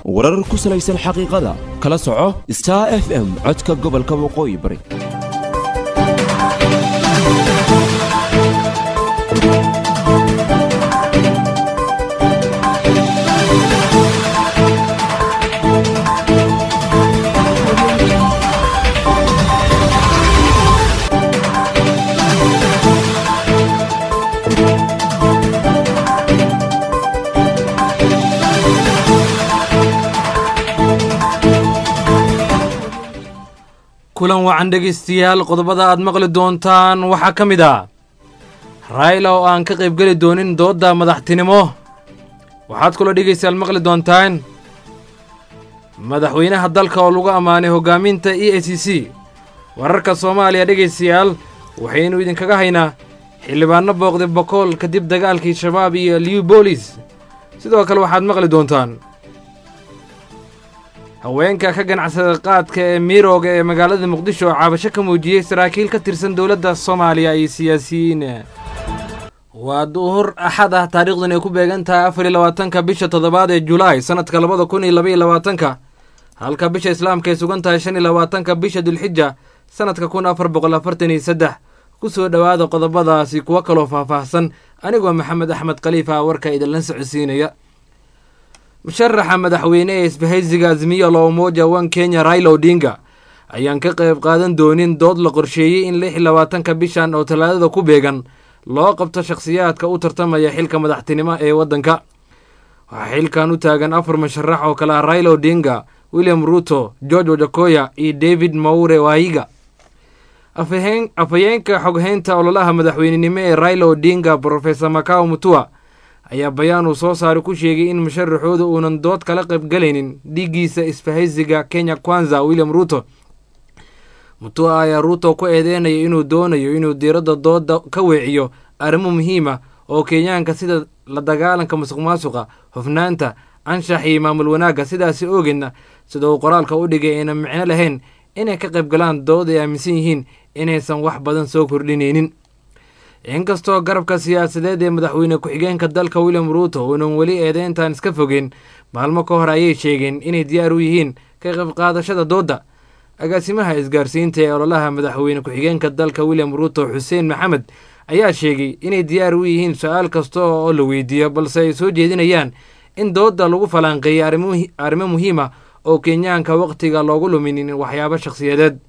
warar ku salaysan xaqiiqada kala soco star f m codka gobolka waqooyi bari kulan wacan dhegaystayaal qodobada aad maqli doontaan waxaa ka mid ah raayla oo aan ka qaybgeli doonin doodda madaxtinimo waxaad kaloo dhegaystayaal maqli doontaan madaxweynaha dalka oo lagu ammaanay hoggaaminta e a c c wararka soomaaliya dhegaystayaal waxaynu idinkaga haynaa xildhibaanno booqday bokool kadib dagaalkii shabaab iyo liw boolis sidoo kale waxaad maqli doontaan haweenka ka ganacsada qaadka ee miirooga ee magaalada muqdisho oo caabasho ka muujiyey saraakiil ka tirsan dowladda soomaaliya iyo siyaasiyiin waa duhur axad ah taariikhdan ay ku beegan tahay afar iyo labaatanka bisha toddobaad ee julaay sannadka labada kun iyo labaiyo labaatanka halka bisha islaamka ay sugan tahay shan iyo labaatanka bisha dulxija sannadka kun afar boqol afartan iyo saddex ku soo dhowaada qodobadaasi kuwo kaloo faahfaahsan anigoo maxamed axmed khaliifa warka idinla socodsiinaya musharaxa madaxweyne ee isbahaysiga azmiya lo umoja wan kenya raila odinga ayaan ka qayb qaadan doonin dood la qorsheeyey in lix iyo labaatanka bishan oo talaadada ku beegan loo qabto shakhsiyaadka u tartamaya xilka madaxtinimo ee waddanka waxaa xilkan u taagan afar musharax oo kale ah raila odinga william ruto george wajakoya iyo david maure waayiga afhayeenka xoghaynta ololaha madaxweynenimo ee raila odinga brofesor macao mutua ayaa bayaan uu soo saaray ku sheegay in musharaxooda uunan dood kala qaybgalaynin dhiiggiisa isbahaysiga kenya kwanza william ruto mutua ayaa ruto ku eedeynaya inuu doonayo inuu diiradda dooda ka weeciyo arrimo muhiima oo kenyaanka sida la dagaalanka musuq maasuqa hufnaanta anshax iyo maamul wanaagga sidaasi ogeedna sida uu qoraalka u dhigay ayna micno lahayn inay ka qaybgalaan dood ay aaminsan yihiin inaysan wax badan soo kordhinaynin inkastoo garabka siyaasadeed ee madaxweyne ku-xigeenka dalka william ruuto uunan weli eedeyntan iska fogeen maalmo ka hor ayay sheegeen inay diyaar u yihiin ka qayb qaadashada doodda agaasimaha isgaarsiinta ee ololaha madaxweyne ku-xigeenka dalka william ruuto xuseen maxamed ayaa sheegay inay diyaar u yihiin su-aal kasta oo la weydiiyo balse ay soo jeedinayaan in doodda lagu falanqeeyay arrimo muhiima oo kenyaanka wakhtiga loogu luminin waxyaabo shakhsiyadeed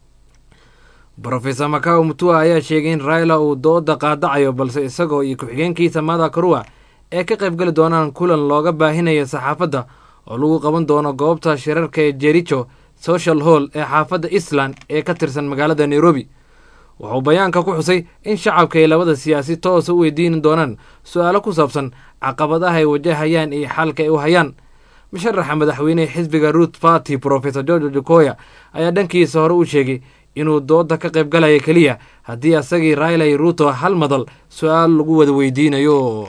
brofesor macao mutua ayaa sheegay in raila uu dooda qaadacayo balse isagoo iyo ku-xigeenkiisa mada karua ee ka qaybgali doonaan kulan looga baahinayo saxaafadda oo lagu qaban doono goobta shirarka ee jericho social hall ee xaafadda eastland ee ka tirsan magaalada nairobi wuxuu bayaanka ku xusay in shacabka ay labada siyaasi toosa u weydiin doonaan su-aalo ku saabsan caqabadaha ay wajahayaan iyo xalka ay u hayaan musharaxa madaxweynehe xisbiga ruth party brofesor george ojokoya ayaa dhankiisa hore u sheegay inuu dooda ka qayb galaya keliya haddii asagii raila iyo ruuto hal madal su-aal lagu wada weydiinayo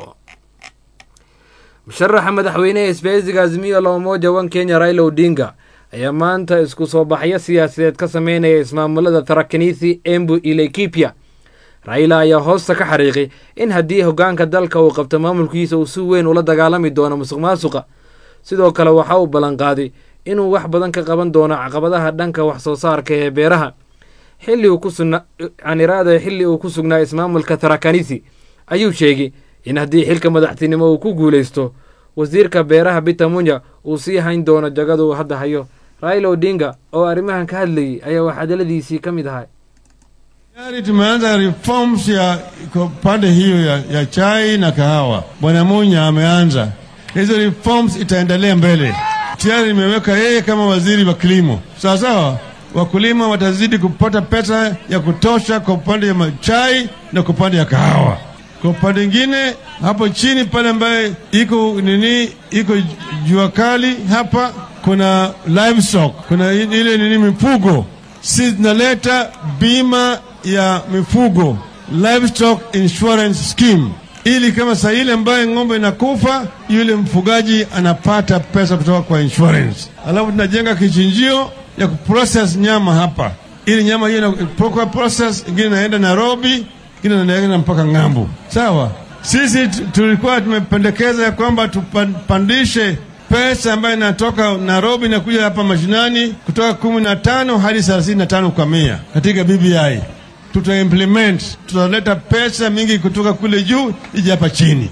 musharaxa madaxweynehe isbahaysiga azmiya loomoja wan kenya raila odinga ayaa maanta isku soo baxyo siyaasadeed ka sameynaya ismaamulada tarakanisi embu iyo laikipia raila ayaa hoosta ka xariiqay in haddii hoggaanka dalka uu qabto maamulkiisa uu si weyn ula dagaalami doono musuq maasuqa sidoo kale waxa uu ballanqaaday inuu wax badan ka qaban doono caqabadaha dhanka wax soo saarka ee beeraha xilli uu ku sugnaa caniraada xilli uu ku sugnaa ismaamulka tarakanisi ayuu sheegay in haddii xilka madaxtinimo uu ku guulaysto wasiirka beeraha bita munya uu sii hayn doono jagada uu hadda hayo raila odinga oo arrimahan ka hadlayay ayaa waxadaladiisii ka mid ahay Tayari tumeanza reforms ya kwa pande hiyo ya, ya chai na kahawa. Bwana Munya ameanza hizo reforms, itaendelea mbele. Tayari nimeweka yeye kama waziri wa kilimo, sawa sawa. Wakulima watazidi kupata pesa ya kutosha kwa upande ya chai na kwa upande ya kahawa. Kwa upande ingine hapo chini pale ambaye iko nini, iko jua kali hapa, kuna livestock, kuna ile nini mifugo, si zinaleta bima ya mifugo livestock insurance scheme, ili kama saa ile ambaye ng'ombe inakufa yule mfugaji anapata pesa kutoka kwa insurance. Alafu tunajenga kichinjio ya kuprocess nyama hapa, ili nyama hiyo inapokuwa process, ingine inaenda Nairobi, ingine inaenda mpaka ng'ambo. Sawa, sisi tulikuwa tumependekeza ya kwamba tupandishe pesa ambayo inatoka Nairobi inakuja hapa mashinani kutoka kumi na tano hadi thelathini na tano kwa mia katika BBI. Tutaimplement, tutaleta pesa mingi kutoka kule juu ije hapa chini.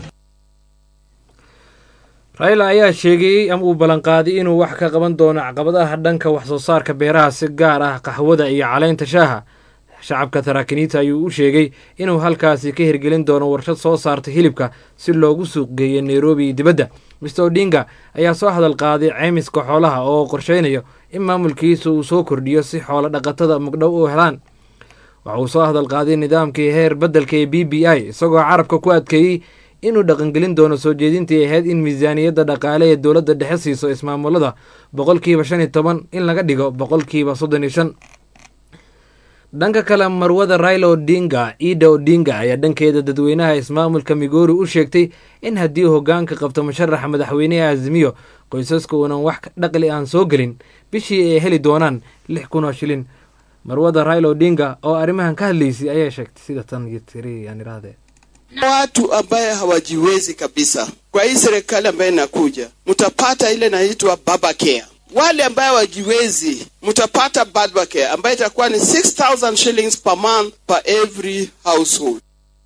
raila ayaa sheegay ama uu ballanqaaday inuu wax ka qaban doono caqabadaha dhanka wax soo saarka beeraha si gaar ah qaxwada iyo caleynta shaaha shacabka taraakiniita ayuu u sheegay inuu halkaasi ka hirgelin doono warshad soo saarta hilibka si loogu suuq geeyo nairobi iyo dibadda mister odinga ayaa soo hadal qaaday ceymiska xoolaha oo qorsheynayo in maamulkiisa uu soo kordhiyo si xoolo dhaqatada mugdhow u helaan waxa uu soo hadal qaaday nidaamkii heer beddelka ee b b i isagoo carabka ku adkeeyey inuu dhaqangelin doono soo jeedintii ahayd in miisaaniyadda dhaqaale ee dowladda dhexe siiso ismaamulada boqolkiiba shan iyo toban in laga dhigo boqolkiiba soddon iyo shan dhanka kale marwada raila odinga ida odinga ayaa dhankeeda dadweynaha ismaamulka migori u sheegtay in haddii hogaanka qabto musharaxa madaxweyneha azimiyo qoysaska uunan wax dhaqli aan soo gelin bishii ay heli doonaan lix kun oo shilin marwada raila odinga oo arrimahan ka hadlaysay ayaa sheegtay sida tan iyo tiri aan irahdee watu ambaye hawajiwezi kabisa. Kwa hii serikali ambayo inakuja, mtapata ile inaitwa baba care. Wale ambaye hawajiwezi, mtapata baba care ambayo itakuwa ni 6000 shillings per month per every household.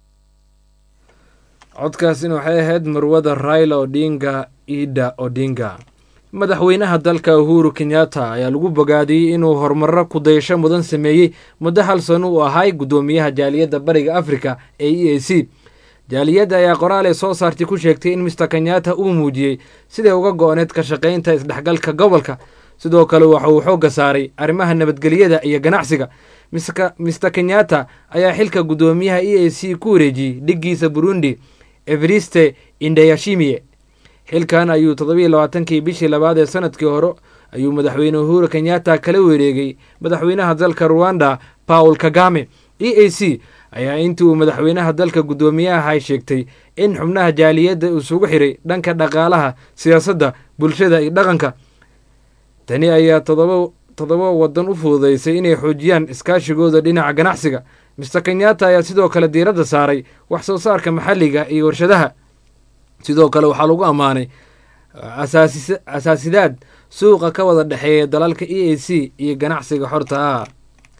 codkaasina waxay ahayd marwada raila odinga ida odinga madaxweynaha dalka uhuru kenyatta ayaa lagu bogaadiyey inuu horumaro kudayasho mudan sameeyey muddo hal sano uu ahay guddoomiyaha jaaliyadda bariga africa ee e a c jaaliyadda ayaa qoraal ay soo saartay ku sheegtay in mister kenyatta uu muujiyey siday uga go-oneed ka shaqaynta isdhexgalka gobolka sidoo kale waxa uu xoogga saaray arrimaha nabadgelyada iyo ganacsiga mister kenyatta ayaa xilka guddoomiyaha e a c ku wareejiyey dhiggiisa burundi evariste indayashimiye xilkan ayuu toddobiiyo labaatankii bishii labaad ee sanadkii hore ayuu madaxweyne uhuru kenyatta kala wareegay madaxweynaha dalka ruwanda paul kagame e a c ayaa intii uu madaxweynaha dalka guddoomiyaha sheegtay in xubnaha jaaliyadda isugu xiray dhanka dhaqaalaha siyaasadda bulshada iyo dhaqanka tani ayaa todoba toddoba waddan u fududaysay inay xoojiyaan iskaashigooda dhinaca ganacsiga mister kenyatta ayaa sidoo kale diiradda saaray wax soo saarka maxalliga iyo warshadaha sidoo kale waxaa lagu ammaanay asaasidaad suuqa ka wada dhexeeya dalalka e a c iyo ganacsiga xorta ah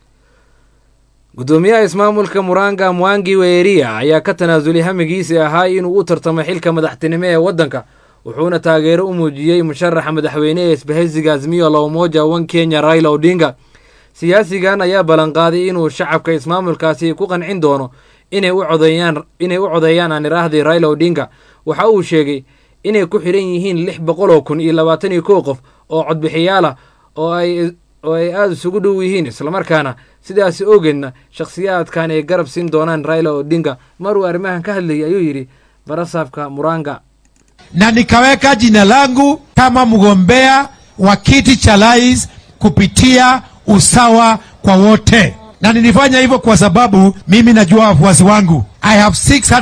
guddoomiyaha ismaamulka muranga mwangi weeria ayaa ka tanaasulay hamigiisii ahaa inuu u tartamo xilka madaxtinimo ee waddanka wuxuuna taageero u muujiyey musharaxa madaxweyne ee isbahaysiga azmiyo lowmoja wan kenya raila odinga siyaasigan ayaa ballanqaaday inuu shacabka ismaamulkaasi ku qancin doono inay u codeeyaan inay u codeeyaan aan iraahdii raila odinga waxa uu sheegay inay ku xidhan yihiin lix boqol oo kun iyo labaatan iyo kow qof oo codbixiyaal ah oo ay oo ay aada isugu dhow yihiin islamarkaana sidaasi ogeedna shakhsiyaadkan ay garab siin doonaan raila odinga maruu arrimahan ka hadlayay ayuu yidhi barasaabka muranga na nikaweka jina langu kama mgombea wa kiti cha rais kupitia usawa kwa wote, na nilifanya hivyo kwa sababu mimi najua wafuasi wangu. I have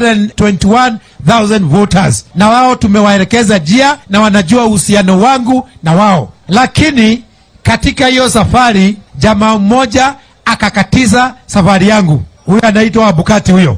621,000 voters, na wao tumewaelekeza njia na wanajua uhusiano wangu na wao, lakini katika hiyo safari jamaa mmoja akakatiza safari yangu. Huyo anaitwa Abukati huyo.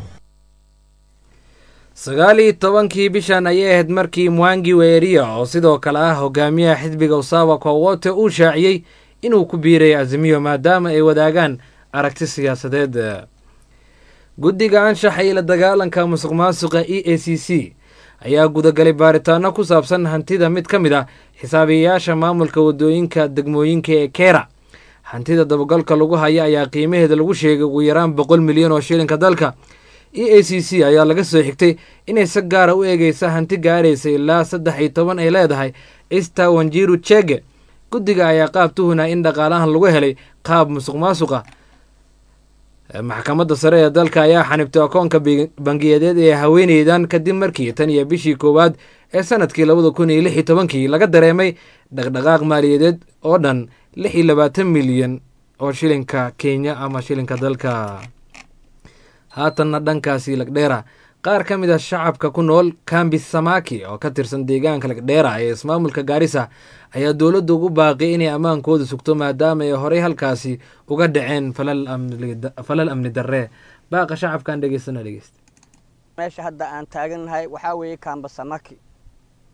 sagaal iyo tobankii bishan ayay ahayd markii mwangi weeria oo sidoo kale ah hogaamiyaha xisbiga usawa kwa wote uu shaaciyey inuu ku biiray azimiyo maadaama ay wadaagaan aragti siyaasadeed guddiga anshaxa iyo la dagaalanka musuq maasuqa e a c c ayaa gudagalay baaritaano ku saabsan hantida mid ka mid ah xisaabiyayaasha maamulka wadooyinka degmooyinka ee kera hantida dabagalka lagu haya ayaa qiimaheeda lagu sheegay ugu yaraan boqol milyan oo shilinka dalka e a c c ayaa laga soo xigtay inay si gaara u eegeysa hanti gaaraysa ilaa saddex iyo toban ay leedahay ista wanjiru chege guddiga ayaa qaab tuhuna in dhaqaalahan lagu helay qaab musuq maasuqa maxkamadda sare ee dalka ayaa xanibtay akoonka bangiyadeed ee haweeneydan kadib markii tan iyo bishii koowaad ee sanadkii labada kun iyo lix iyo tobankii laga dareemay dhaqdhaqaaq maaliyadeed oo dhan lix iyo labaatan milyan oo shilinka kenya ama shilinka dalka haatanna dhankaasi lagdheera qaar ka mid a shacabka ku nool kambi samaki oo ka tirsan deegaanka lagdheera ee ismaamulka gaarisa ayaa dowladda ugu baaqi inay ammaankooda sugto maadaama ay horey halkaasi uga dhaceen falal amni darre baaqa shacabkaan dhegeystana dhegeysta meesha hadda aan taagannahay waxaa weeye kaamba samaki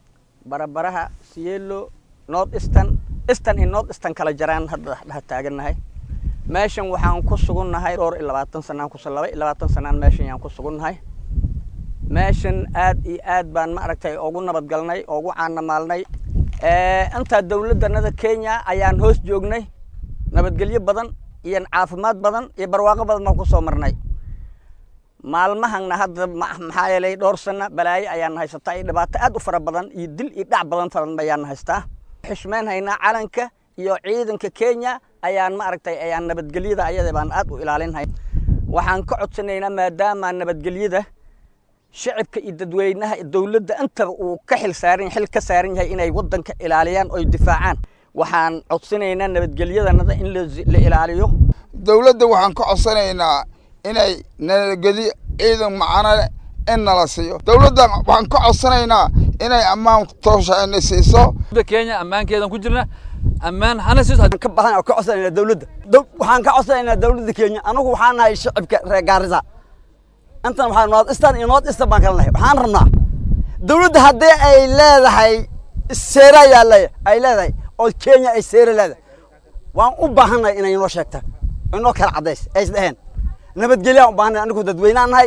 barabaraha sielo north eastern eastern iyo north eastern kala jaraan hadda dhex taagannahay meeshan waxaan ku sugunnahay dhowr iyo labaatan sanaan kus laba iyo labaatan sanaan meeshan yaan ku sugunnahay meeshan aad iyo aad baan ma aragtay ugu nabadgalnay ugu caanamaalnay intaa dawladdanada kenya ayaan hoos joognay nabadgelyo badan iyo caafimaad badan iyo barwaaqo badan baan kusoo marnay maalmahanna hadda maxaa yeelay dhowr sano balaayo ayaan haysataa iyo dhibaato aad u fara badan iyo dil iyo dhac badan fadan ayaan haystaa xishmeyn haynaa calanka iyo ciidanka kenya ayaan ma aragtay ayaan nabadgelyada ayada baan aad u ilaalinhay waxaan ka codsanaynaa maadaama nabadgelyada shacibka iyo dadweynaha dowladda intaba uu ka xil saaran xil ka saaran yahay inay waddanka ilaaliyaan oy difaacaan waxaan codsanaynaa nabadgelyadanada in la ilaaliyo dowladda waxaan ka codsanaynaa inay nabadgelyo ciidan macano leh in nala siiyo dowladda waxaan ka codsanaynaa inay ammaan toosha ina siiso kenya ammaankeedan ku jirna ammaan hana siis ka badan oo ka codsanayna dowladda waxaan ka codsanaynaa dowladda kenya anagu waxaan nahay shacibka reer gaarisa intan waxaa north eastern iyo north eastern baan kala nahay waxaan rabnaa dowladda haddii ay leedahay seera ayaa le ay leedahay oo kenya ay seera leedahay waan u baahannahay inay inoo sheegta inoo kala caddays ay isdheheen nabadgelyaa u baahannahay anigu dadweynaan nahay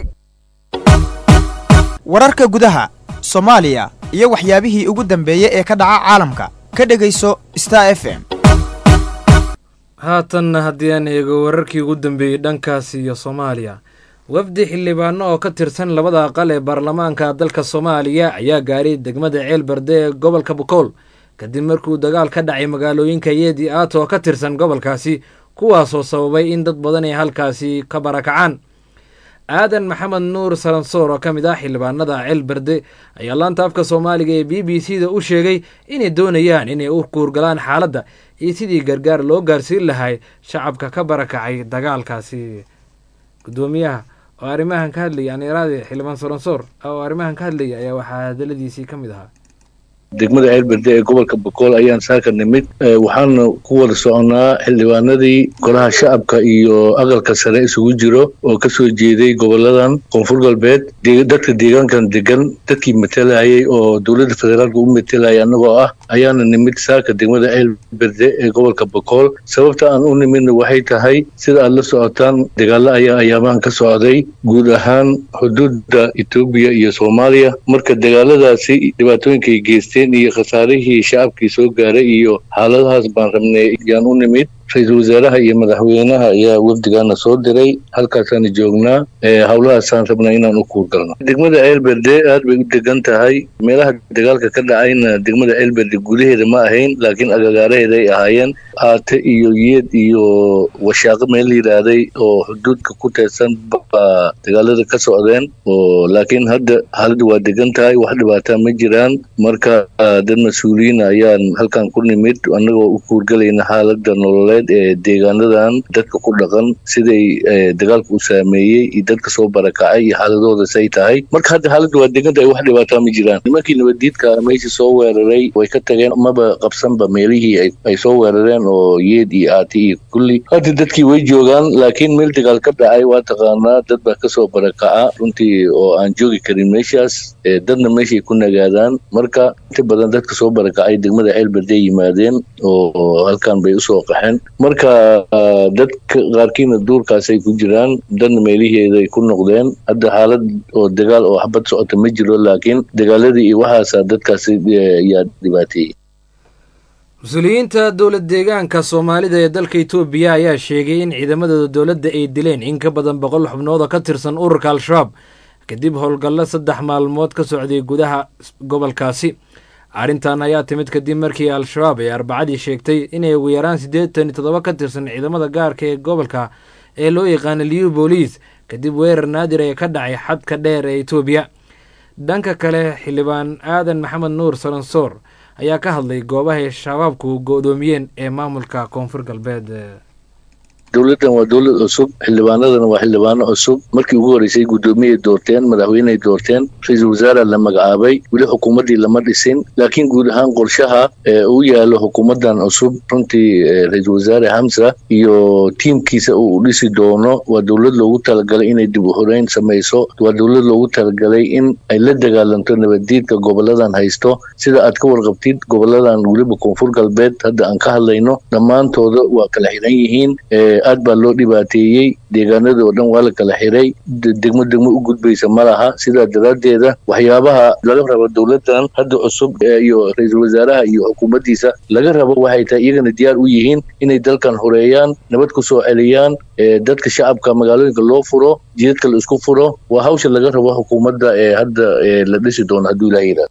wararka gudaha soomaaliya iyo waxyaabihii ugu dambeeyey ee ka dhaca caalamka ka dhegayso star f m haatanna haddii aan eego wararkii ugu dambeeyey dhankaasi iyo soomaaliya wafdi xildhibaano oo ka tirsan labada aqal ee baarlamaanka dalka soomaaliya ayaa gaaray degmada ceel berde ee gobolka bukool kadib markuu dagaal ka dhacay magaalooyinka yeedi aato oo ka tirsan gobolkaasi kuwaasoo sababay in dad badan ay halkaasi ka barakacaan aadan maxamed nuur salansoor oo ka mid ah xildhibaanada ceel berde ayaa laanta afka soomaaliga ee b b c da u sheegay inay doonayaan inay u kuurgalaan xaaladda iyo sidii gargaar loo gaarsiin lahay shacabka ka barakacay dagaalkaasi gudoomiyaha oo arrimahan ka hadlaya aniraade xildhibaan salansoor oo arrimahan ka hadlaya ayaa waxaa hadaladiisii ka mid ahaa degmada ceelberde ee gobolka bokool ayaan saaka nimid waxaana ku wada soconaa xildhibaanadii golaha shacabka iyo aqalka sare isugu jiro oo kasoo jeeday goboladan koonfur galbeed dadka deegaankan degan dadkii matelayay oo dowladda federaalka u matelayay annagoo ah ayaana nimid saaka degmada ceelberde ee gobolka bokool sababta aan u nimidna waxay tahay sida aad la socotaan dagaalo ayaa ayaamahan ka socday guud ahaan xuduudda etoobiya iyo soomaaliya marka dagaaladaasi dhibaatooyinkay geysteen iyo khasaarihii shacabkii soo gaaray iyo xaaladahaas baan rabnay yaan u nimid ra-iisul wasaaraha iyo madaxweynaha ayaa wafdigaana soo diray halkaasaana joognaa howlahaasaan rabnaa inaan u kuurgalno degmada ceelberde aad bay u degan tahay meelaha dagaalka ka dhacayna degmada ceelberde gudaheeda ma ahayn laakiin agagaaraheeda ay ahaayeen aate iyo yeed iyo washaaqo meel yidhaahday oo xuduudka ku teedsan baa dagaalada ka socdeen oo laakiin hadda xaaladda waa degan tahay wax dhibaataa ma jiraan marka dad mas-uuliyiin ayaan halkan ku nimid annagoo u kuurgalayna xaaladda nololeed ee deegaanadan dadka ku dhaqan siday dagaalka u saameeyey iyo dadka soo barakacay iyo xaaladooda say tahay marka hadda xaaladda waa degan tahay wax dhibaataa ma jiraan nimankii nabaddiidka meeshii soo weeraray way ka tageen maba qabsanba meelihii ay soo weerareen oo yeed iyo aati iyo kulli hadda dadkii way joogaan laakiin meel dagaal ka dhacay waa taqaanaa dad baa kasoo barakaca runtii oo aan joogi karin meeshaas dadna meeshay ku nagaadaan marka inta badan dadka soo barakacay degmada ceelberde yimaadeen oo halkan bay usoo qaxeen marka dadka qaarkiina duurkaasay ku jiraan dadna meeliheeday ku noqdeen hadda xaalad oo dagaal oo xabad socota ma jiro laakiin dagaaladii iyo waxaasa dadkaasi yaa dhibaateeyey mas-uuliyiinta dowlad deegaanka soomaalida ee dalka itoobiya ayaa sheegay in ciidamadooda dowladda ay dileen in ka badan boqol xubnood oo ka tirsan ururka al-shabaab kadib howlgallo saddex maalmood ka socday gudaha gobolkaasi arrintan ayaa timid kadib markii al-shabaab ay arbacadii sheegtay inay ugu yaraan siddeetan iyo toddoba ka tirsan ciidamada gaarka ee gobolka ee loo yaqaana liu booliis kadib weerar naadir ee ka dhacay xadka dheer ee itoobiya dhanka kale xildhibaan aadan maxamed nuur salansoor ayaa ka hadlay goobahay shabaabku go-doomiyeen ee maamulka koonfur galbeed dowladdan waa dowlad cusub xildhibaanadana waa xildhibaano cusub markii ugu horreysay guddoomiyay doorteen madaxweyney doorteen ra-iisul wasaare la magacaabay weli xukuumaddii lama dhisin laakiin guud ahaan qorshaha u yaalo xukuumaddan cusub runtii ra-iisul wasaare hamsa iyo tiimkiisa uu dhisi doono waa dowlad loogu talagalay inay dib u horeyn samayso waa dowlad loogu talagalay in ay la dagaalanto nabaddiidka goboladan haysto sida aad ka warqabtid goboladan weliba koonfur galbeed hadda aan ka hadlayno dhammaantooda waa kala xiran yihiin aad baa loo dhibaateeyey deegaanada oo dhan waa la kala xiray degmo degmo u gudbaysa ma laha sidaa daraaddeeda waxyaabaha laga rabo dowladdan hadda cusub iyo ra-iisul wasaaraha iyo xukuumaddiisa laga rabo waxay tahay iyagana diyaar u yihiin inay dalkan horeeyaan nabad ku soo celiyaan dadka shacabka magaalooyinka loo furo jidadka la isku furo waa hawsha laga rabo xukuumadda ee hadda la dhisi doono hadduu ilaha yidhahdo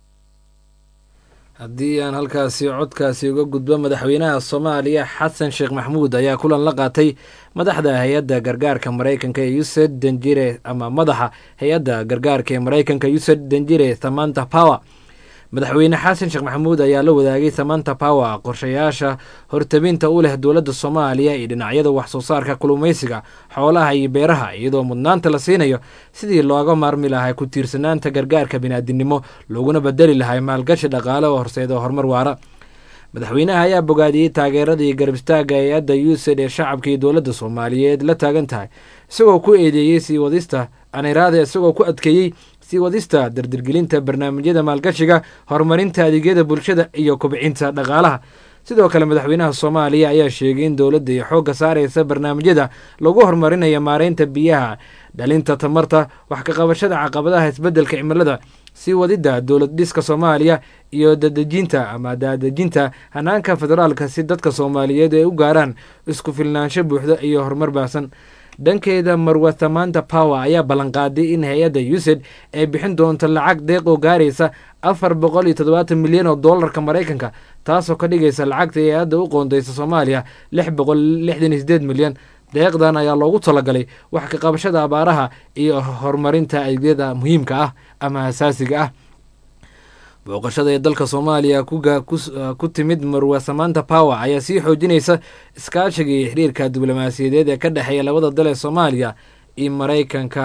haddii aan halkaasi codkaasi uga gudbo madaxweynaha soomaaliya xasan sheekh maxmuud ayaa kulan la qaatay madaxda hay-adda gargaarka maraykanka ee used danjire ama madaxa hay-adda gargaarka ee maraykanka used danjire samanta power madaxweyne xasan sheekh maxamuud ayaa la wadaagay samanta power qorshayaasha hortabinta u leh dowladda soomaaliya iyo dhinacyada wax soo saarka kulumaysiga xoolaha iyo beeraha iyadoo mudnaanta la siinayo sidii looga maarmi lahay ku tiirsanaanta gargaarka biniaadinimo looguna bedeli lahay maalgashi dhaqaale oo horseeda horumar waara madaxweynaha ayaa bogaadiyey taageeradii garab istaagga hay-adda used ee shacabka iyo dowladda soomaaliyeed la taagan tahay isagoo ku eedeeyey sii wadista aniraada isagoo ku adkeeyey sii wadista dardirgelinta barnaamijyada maalgashiga horumarinta adeegyada bulshada iyo kobcinta dhaqaalaha sidoo kale madaxweynaha soomaaliya ayaa sheegay in dowladda ay xoogga saaraysa barnaamijyada lagu horumarinayo maareynta biyaha dhalinta tamarta wax ka qabashada caqabadaha isbeddelka cimilada sii wadidda dowlad dhiska soomaaliya iyo dadejinta ama daadejinta hanaanka federaalka si dadka soomaaliyeed ay u gaaraan isku filnaansho buuxda iyo horumar baahsan dhankeeda marwa thamanta power ayaa ballanqaaday in hay-adda used ay bixin doonto lacag deeq oo gaaraysa afar boqol iyo toddobaatan milyan oo dollarka maraykanka taasoo ka dhigaysa lacagta hay-adda u qoondeysa soomaaliya lix boqol lixdan iyo sideed milyan deeqdan ayaa loogu talagalay wax ka qabashada abaaraha iyo horumarinta adeegyada muhiimka ah ama asaasiga ah booqashada ee dalka soomaaliya ku timid marwa samanta power ayaa sii xoojinaysa iskaashiga iyo xiriirka diblomaasiyadeed ee ka dhexeeya labada dal ee soomaaliya iyo maraykanka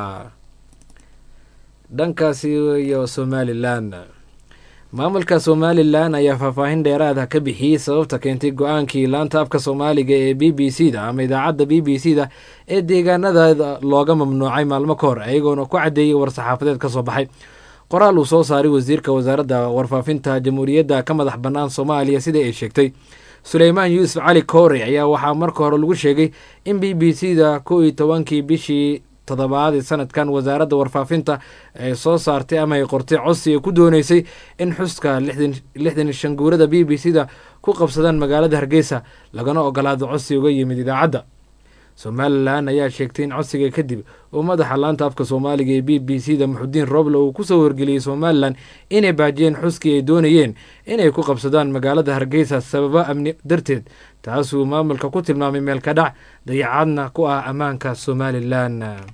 dhankaasi iyo somalilan maamulka somalilan ayaa faahfaahin dheeraada ka bixiyey sababta keentay go-aankii laanta afka soomaaliga ee b b c da ama idaacadda b b c da ee deegaanada looga mamnuucay maalmo ka hor iyagoona ku caddeeyey war-saxaafadeed ka soo baxay qoraal uu soo saaray wasiirka wasaaradda warfaafinta jamhuuriyadda ka madax bannaan soomaaliya sida ay sheegtay suleymaan yuusuf cali koore ayaa waxaa marka hore lagu sheegay in b b c da kow iyo tobankii bishii toddobaadii sanadkan wasaaradda warfaafinta ay soo saartay ama ay qortay codsi ay ku dooneysay in xuska lixdan shan guurada b b c da ku qabsadaan magaalada hargeysa lagana ogolaado codsi uga yimid idaacadda somalilan ayaa sheegtay in codsiga kadib uu madaxa laanta afka soomaaliga ee b b c da muxudiin roble uu kusoo wargeliyey somalilan inay baajiyeen xuskii ay doonayeen inay ku qabsadaan magaalada hargeysa sababo amni darteed taasuu maamulka ku tilmaamay meel ka dhac dayacadna ku ah ammaanka somalilan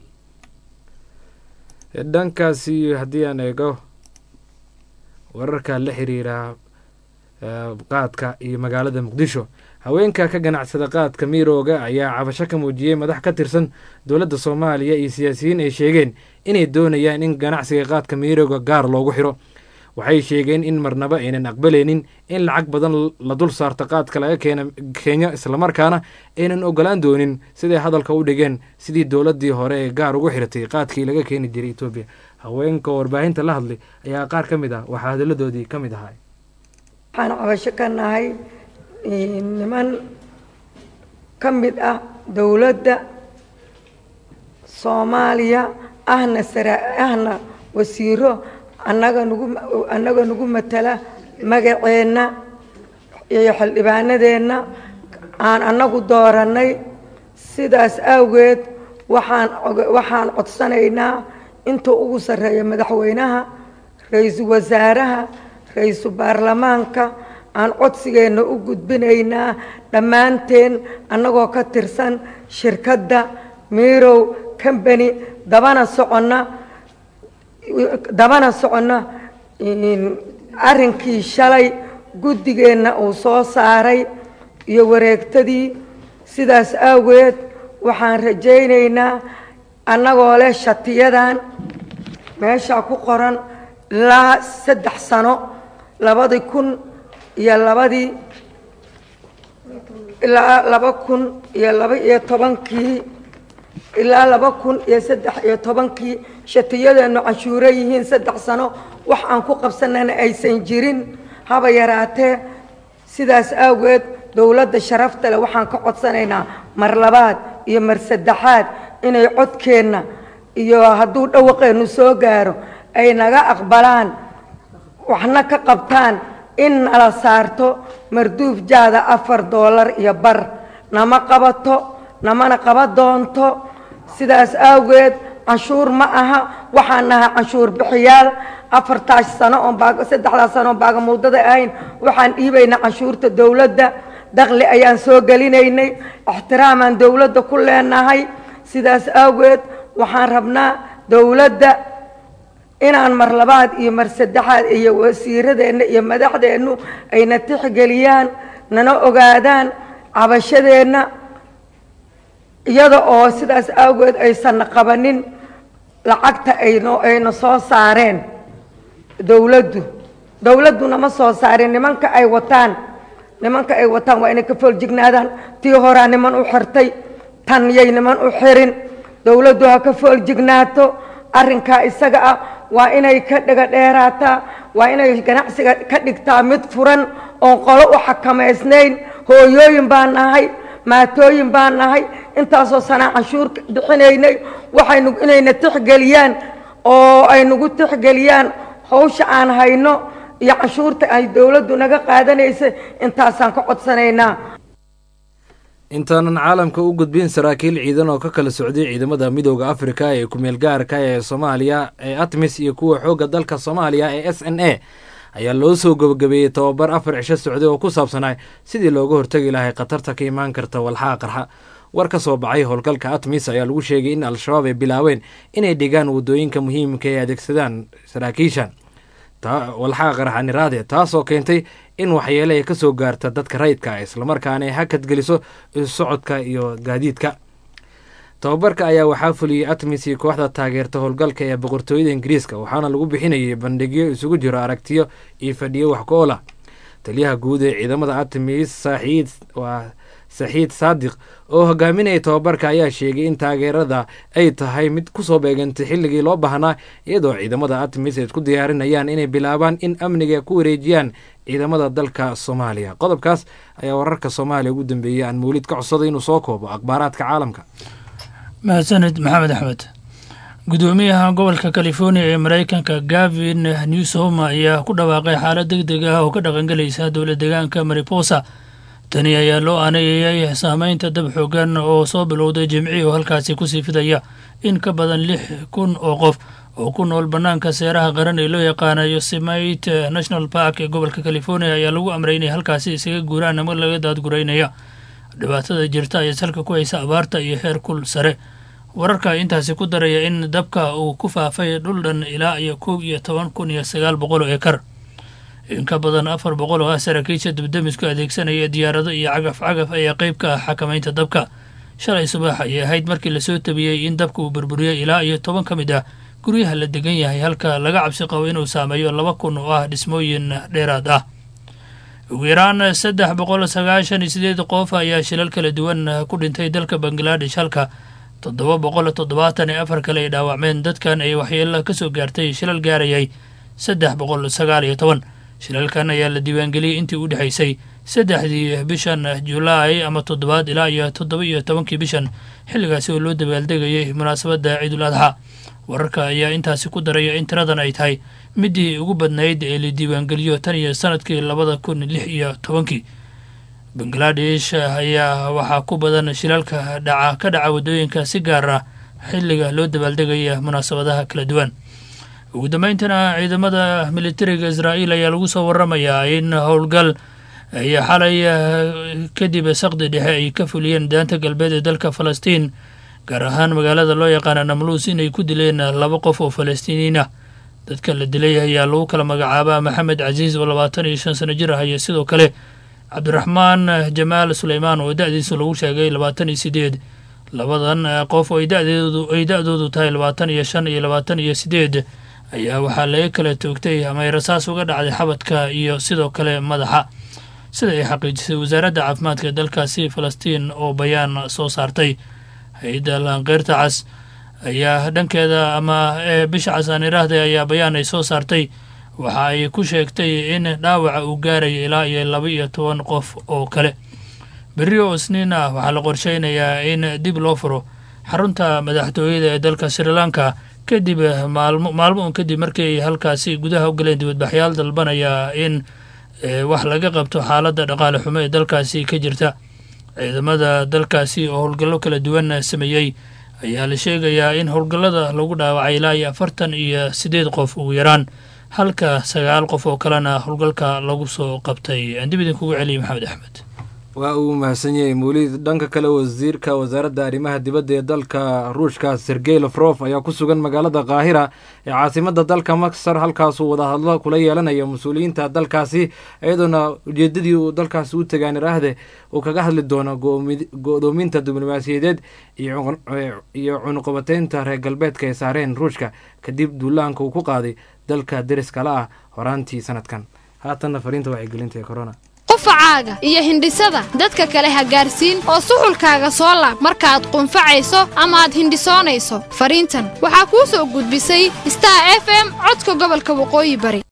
dhankaasi haddii aan eego wararka la xiriira qaadka iyo magaalada muqdisho haweenka ka ganacsada qaadka miirooga ayaa cabasho ka muujiyey madax ka tirsan dowladda soomaaliya iyo siyaasiyiin ay sheegeen inay doonayaan in ganacsiga qaadka miirooga gaar loogu xiro waxay sheegeen in marnaba aynan aqbalaynin in lacag badan la dul saarto qaadka laga keena kenya islamarkaana aynan ogolaan doonin siday hadalka u dhigeen sidii dowladdii hore ee gaar ugu xiratay qaadkii laga keeni jiray etoobiya haweenka warbaahinta la hadlay ayaa qaar ka mid ah waxaa hadalladoodii ka mid ahaa waxaan cabasho ka nahay niman ka mid ah dowladda soomaaliya ahna sara ahna wasiiro annaga nagu annaga nagu matala magaceenna iyo xildhibaanadeenna aan annagu doorannay sidaas awgeed waxaan waxaan codsanaynaa inta ugu sarreeya madaxweynaha ra-iisul wasaaraha ra-iisul baarlamaanka aan codsigeenna u gudbinaynaa dhammaanteen annagoo ka tirsan shirkadda mirow combany dabana soconna dabana soconna arrinkii shalay guddigeenna uu soo saaray iyo wareegtadii sidaas awgeed waxaan rajaynaynaa annagoo leh shatiyadan meeshaa ku qoran ilaa saddex sano labadii kun iyo labadii ilaa laba kun iyo laba iyo tobankii ilaa laba kun iyo saddex iyo tobankii shatiyadeennu canshuuro yihiin saddex sano wax aan ku qabsanana aysan jirin haba yaraatee sidaas awgeed dowladda sharafta leh waxaan ka codsanaynaa mar labaad iyo mar saddexaad inay codkeenna iyo hadduu dhawaqeennu soo gaaro ay naga aqbalaan waxna ka qabtaan in nala saarto marduuf jaada afar doolar iyo bar nama qabato namana qaba doonto sidaas awgeed canshuur ma aha waxaan nahay canshuur bixiyaal afartaas sano oon baag saddexdaas sano oon baagamuudada ahayn waxaan dhiibaynaa canshuurta dowladda dakli ayaan soo gelinaynay ixtiraamaan dowladda ku leenahay sidaas awgeed waxaan rabnaa dowladda inaan mar labaad iyo mar saddexaad iyo wasiiradeenna iyo madaxdeennu ayna tixgeliyaan nana ogaadaan cabashadeenna iyada oo sidaas awgeed aysanna qabanin lacagta ayno ayna soo saareen dowladdu dowladduna ma soo saarin nimanka ay wataan nimanka ay wataan waa inay ka fooljignaadaan tii horaa niman u xirtay tan yay niman u xirin dowladdu ha ka fooljignaato arrinkaa isaga ah waa inay ka dhega dheeraataa waa inay ganacsiga ka dhigtaa mid furan oon qolo u xakamaysnayn hooyooyin baan nahay maatooyin baan nahay intaasoo sanaa canshuur bixinaynay waxaynu inayna tixgeliyaan oo ay nagu tixgeliyaan hawsha aan hayno iyo canshuurta ay dowladdu naga qaadanaysa intaasaan ka codsanaynaa intaanan caalamka u gudbin saraakiil ciidan oo ka kala socday ciidamada midooda afrika ee kumeel gaarka ee soomaaliya ee atmis iyo kuwa xoogga dalka soomaaliya ee s n a ayaa loo soo gabagabeeyey tobabar afar cisho socday oo ku saabsanaa sidii looga hortagi lahay khatarta ka imaan karta walxaha qarxa war ka soo baxay howlgalka atmis ayaa lagu sheegay in al-shabaab ay bilaabeen inay dhigaan waddooyinka muhiimka ee adeegsadaan saraakiishan walxaha qarxaniraade taasoo keentay in waxyeele ay ka soo gaarta dadka rayidka islamarkaana ay hakad geliso isu socodka iyo gaadiidka tababarka ayaa waxaa fuliyey atmis iyo kooxda taageerta howlgalka ee boqortooyada ingiriiska waxaana lagu bixinayay bandhigyo isugu jiro aragtiyo iyo fadhiyo wax ku oola taliyaha guud ee ciidamada atmis saaxiid waa saxiid saadiq oo hogaaminaya tababarka ayaa sheegay in taageerada ay tahay mid kusoo beegantay xilligii loo baahnaa iyadoo ciidamada atmis ay isku diyaarinayaan inay bilaabaan in amniga ku wareejiyaan ciidamada dalka soomaaliya qodobkaas ayaa wararka soomaaliya ugu dambeeyey aan mawlid ka codsaday inuu soo koobo akhbaaraadka caalamka mahadsanid maxamed axmed gudoomiyaha gobolka california ee maraykanka gavin newsom ayaa ku dhawaaqay xaalad deg deg ah oo ka dhaqangelaysa dowla deegaanka mariposa tani ayaa loo aanayayay saameynta dab xoogan oo soo bilowday jimcihii oo halkaasi kusii fidaya in ka badan lix kun oo qof oo ku nool bannaanka seeraha qaran ee loo yaqaana yosemite national park ee gobolka california ayaa lagu amray inay halkaasi isaga guuraan ama laga daadguraynaya dhibaatada jirta ayaa salka ku haysa abaarta iyo heer kul sare wararka intaasi ku daraya in dabka uu ku faafay dhul dhan ilaa iyo kow iyo toban kun iyo sagaal boqol oo ekar in ka badan afar boqol oo ah saraakiisha dibdamisku adeegsanaya diyaarado iyo cagaf cagaf ayaa qayb ka ah xakamaynta dabka shalay subax ayay ahayd markii lasoo tabiyey in dabka uu burburiyey ilaa iyo toban ka mid ah guryaha la degan yahay halka laga cabsi qabo inuu saameeyo laba kun oo ah dhismooyin dheeraad ah ugu yaraan saddex boqol sagaashan iyo sideed qof ayaa shilal kala duwan ku dhintay dalka bangaladesh halka toddoba boqol toddobaatan iyo afar kale ay dhaawacmeen dadkan ay waxyeelo ka soo gaartay shilal gaarayay saddex boqol sagaal iyo toban shilalkan ayaa la diiwaangeliyey intii u dhexaysay saddexdii bishan julaay ama toddobaad ilaa iyo toddoba iyo tobankii bishan xilligaasi oo loo dabaaldegayay munaasabadda ciidul adxa wararka ayaa intaasi ku daraya in tiradan ay tahay midii ugu badnayd ee la diiwaangeliyo tan iyo sanadkii labada kun lix iyo tobankii bangaladesh ayaa waxaa ku badan shilalka dhaca ka dhaca waddooyinka si gaar ah xilliga loo dabaaldegaya munaasabadaha kala duwan ugu dambayntana ciidamada militariga israa'iil ayaa lagu soo waramayaa in howlgal ay xalay kadib saqdi dhexe ay ka fuliyeen daanta galbeed ee dalka falastiin gaar ahaan magaalada loo yaqaana namluus inay ku dileen laba qof oo falastiiniyiin ah dadka la dilay ayaa lagu kala magacaabaa maxamed casiis oo labaatan iyo shan sano jir ah iyo sidoo kale cabdiraxmaan jamaal suleymaan oo da-diisa lagu sheegay labaatan iyo sideed labadan qof oo ay da-doodu tahay labaatan iyo shan iyo labaatan iyo sideed ayaa waxaa laga kala toogtay ama ay rasaas uga dhacday xabadka iyo sidoo kale madaxa sida ay xaqiijisay wasaaradda caafimaadka ee dalkaasi falastiin oo bayaan soo saartay hay-adda laanqeyrta cas ayaa dhankeeda ama bisha casaan iraahday ayaa bayaan ay soo saartay waxa ay ku sheegtay in dhaawaca uu gaaraya ilaa iyo laba iyo toban qof oo kale berri oo isniin ah waxaa la qorsheynayaa in dib loo furo xarunta madaxtooyada ee dalka sri lanka kadib maalmo maalmo un kadib markii ay halkaasi gudaha u galeen dibadbaxyaal dalbanaya in wax laga qabto xaaladda dhaqaale xumo ee dalkaasi ka jirta ciidamada dalkaasi oo howlgallo kala duwan sameeyey ayaa la sheegayaa in howlgallada lagu dhaawacay ilaa iyo afartan iyo siddeed qof ugu yaraan halka sagaal qof oo kalena howlgalka lagu soo qabtay aan dib idinkugu celiyay maxamed axmed waa uu mahadsan yahay mawlid dhanka kale wasiirka wasaaradda arrimaha dibadda ee dalka ruushka sergey lafrof ayaa ku sugan magaalada kaahira ee caasimada dalka masar halkaasuu wadahadlo kula yeelanaya mas-uuliyiinta dalkaasi iyadoona ujeedadii uu dalkaasi u tagaan iraahde uu kaga hadli doono go-doominta diblomaasiyadeed iyo cunuqabateynta reer galbeedka ay saareen ruushka kadib duulaanka uu ku qaaday dalka deriskala ah horaantii sanadkan haatanna fariinta wacyigelinta ee corona qufacaaga iyo hindhisada dadka kale ha gaarsiin oo suxulkaaga soo laab markaaad qunfacayso ama aad hindhisoonayso fariintan waxaa kuu soo gudbisay star f m codka gobolka waqooyi bari